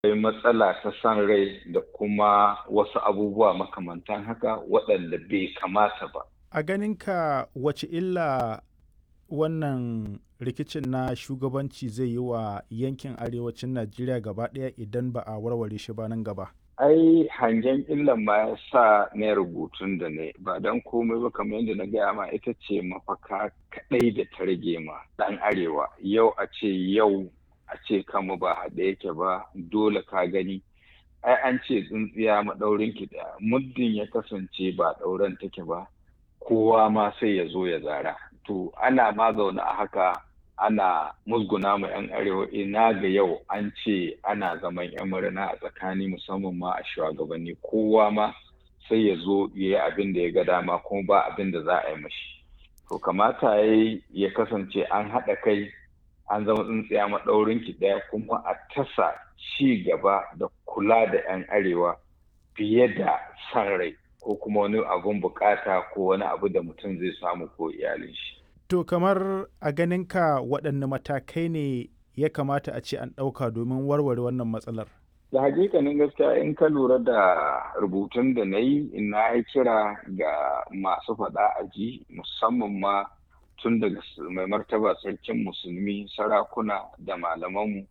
akwai matsala ta san rai da kuma wasu abubuwa makamantan haka waɗanda bai kamata ba. A ganinka wace illa wannan rikicin na shugabanci zai yi wa yankin arewacin Najeriya gaba ɗaya idan ba a warware shi ba nan gaba? ai hangen illan ma ya sa na rubutun da ne ba don komai ba kamar yadda na gaya ma ita ce mafaka kaɗai da ta rage ma ɗan arewa yau a ce yau a ce kama ba haɗe yake ba dole ka gani ai an ce tsintsiya maɗaurin ki ɗaya muddin ya kasance ba ɗauren take ba kowa ma sai ya zo ya zara to ana ma zaune a haka ana musguna ma 'yan arewa ina ga yau an ce ana zaman 'yan murna a tsakani musamman ma a shugabanni kowa ma sai ya zo ya yi abin da ya ga dama kuma ba abin da za a yi mashi to kamata ya ya kasance an haɗa kai an zama tsintsiya maɗaurin ki ɗaya kuma a tasa ci gaba da kula da 'yan arewa fiye da san rai ko kuma wani abun bukata ko wani abu da mutum zai samu ko iyalin shi To kamar a ganinka waɗanne matakai ne ya kamata a ce an ɗauka domin warware wannan matsalar? Da hakikanin gaskiya in ka lura da rubutun da na yi na yi kira ga masu faɗa a ji musamman ma tun daga mai martaba sarkin musulmi sarakuna da malamanmu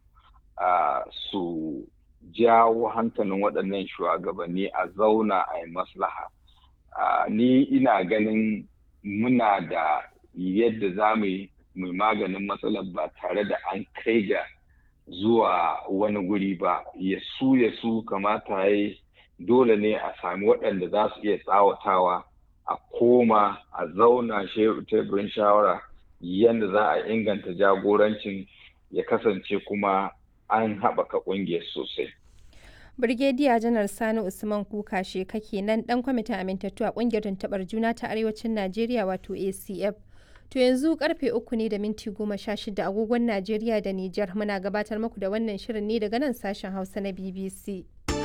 su jawo hankalin waɗannan shugabanni a zauna a yi maslaha. Ni ina ganin muna da yadda za mu yi maganin matsalar ba tare da an kai ga zuwa wani guri ba ya su ya su kamata ya dole ne a sami waɗanda za su iya tsawatawa a koma a zauna teburin shawara yadda za a inganta jagorancin ya kasance kuma an haɓaka ƙungiyar sosai. Birgediya Janar Sani Usman Kuka kake nan ɗan kwamitin amintattu a ƙungiyar tuntuɓar juna ta Arewacin Najeriya wato ACF. To yanzu karfe uku ne da minti goma sha shida agogon Najeriya da Nijar muna gabatar muku da wannan shirin ne daga nan sashen Hausa na BBC.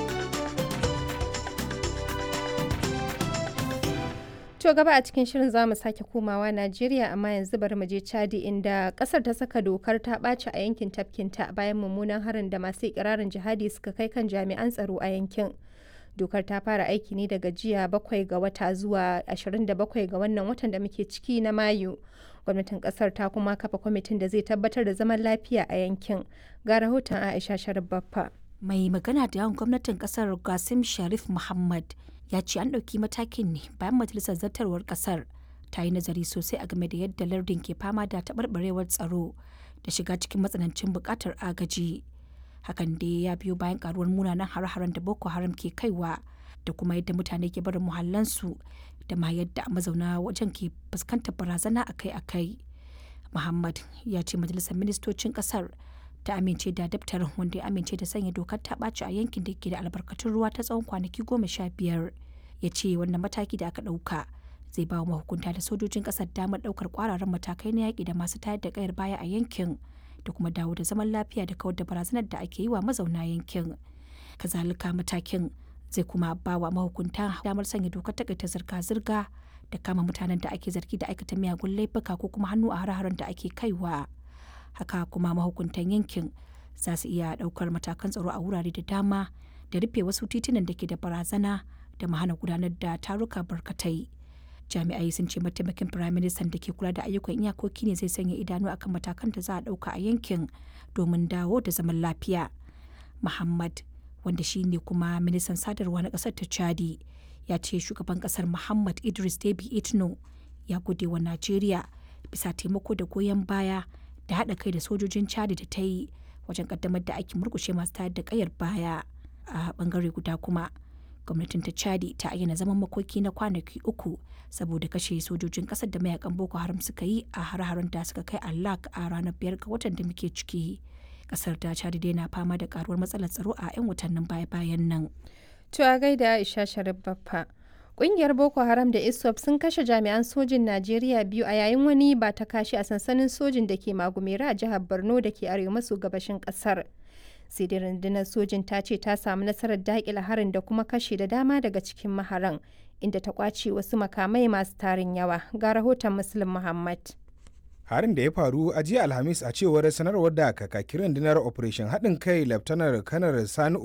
To gaba a cikin shirin za mu sake komawa Najeriya amma yanzu bari mu je Chadi inda kasar ta saka dokar ta ɓaci a yankin tafkinta bayan mummunan harin da masu ikirarin jihadi suka kai kan jami'an tsaro a yankin. dokar ta fara aiki ne daga jiya bakwai ga wata zuwa 27 ga wannan watan da muke ciki na mayu gwamnatin kasar ta kuma kafa kwamitin da zai tabbatar da zaman lafiya a yankin ga rahoton aisha sharif baffa mai magana da yawan gwamnatin kasar gasim sharif muhammad ya ce an ɗauki matakin ne bayan majalisar zartarwar kasar ta yi nazari sosai a game da yadda lardin ke fama da taɓarɓarewar tsaro da shiga cikin matsanancin buƙatar agaji hakan dai ya biyo bayan karuwar munanan hare-haren da boko haram ke kaiwa da kuma yadda mutane ke barin muhallansu da ma yadda mazauna wajen ke fuskantar barazana akai-akai muhammad ya ce majalisar ministocin kasar ta amince da daftarin wanda ya amince da sanya dokar ta ɓaci a yankin da ke da albarkatun ruwa ta tsawon kwanaki goma sha biyar ya ce wannan mataki da aka ɗauka zai ba wa mahukunta da sojojin ƙasar damar ɗaukar ƙwararren matakai na yaƙi da masu tayar da ƙayar baya a yankin da kuma dawo da zaman lafiya da kawar da barazanar da ake yi wa mazauna yankin kazalika matakin zai kuma ba wa mahukunta damar sanya dokar takaita zirga-zirga da kama mutanen da ake zargi da aikata miyagun laifuka ko kuma hannu a hare-haren da ake kaiwa haka kuma mahukuntan yankin za su iya daukar matakan tsaro a wurare da dama da rufe wasu titunan da ke da barazana da mahana gudanar da taruka barkatai jami'ai sun ce mataimakin firaministan da ke kula da ayyukan iyakoki ne zai sanya idanu akan matakan da za a ɗauka a yankin domin dawo da zaman lafiya muhammad wanda shi ne kuma ministan sadarwa na ƙasar ta chadi ya ce shugaban ƙasar muhammad idris debi itno ya gode wa najeriya bisa taimako da goyon baya da haɗa kai da sojojin chadi da ta yi wajen ƙaddamar da aikin murkushe masu tayar da ƙayar baya a ɓangare guda kuma gwamnatin ta chadi ta ayyana zaman makoki na kwanaki uku saboda kashe sojojin kasar da mayakan boko haram suka yi a har-haren da suka kai allak a ranar biyar ga watan da muke ciki kasar ta chadi dai na fama da karuwar matsalar tsaro a 'yan watannin baya-bayan nan to a gaida aisha sharif baffa Ƙungiyar Boko Haram da ISWAP sun kashe jami'an sojin Najeriya biyu a yayin wani ba ta kashi a sansanin sojin da ke Magumera a jihar Borno da ke arewa maso gabashin ƙasar. sai dai rundunar sojin ta ce ta samu nasarar daƙile harin da kuma kashe da dama daga cikin maharan inda ta kwace wasu makamai masu tarin yawa ga rahoton muslim muhammad harin da ya faru a jiya alhamis a cewar sanarwar da kakakin rundunar operation haɗin kai laftanar kanar sani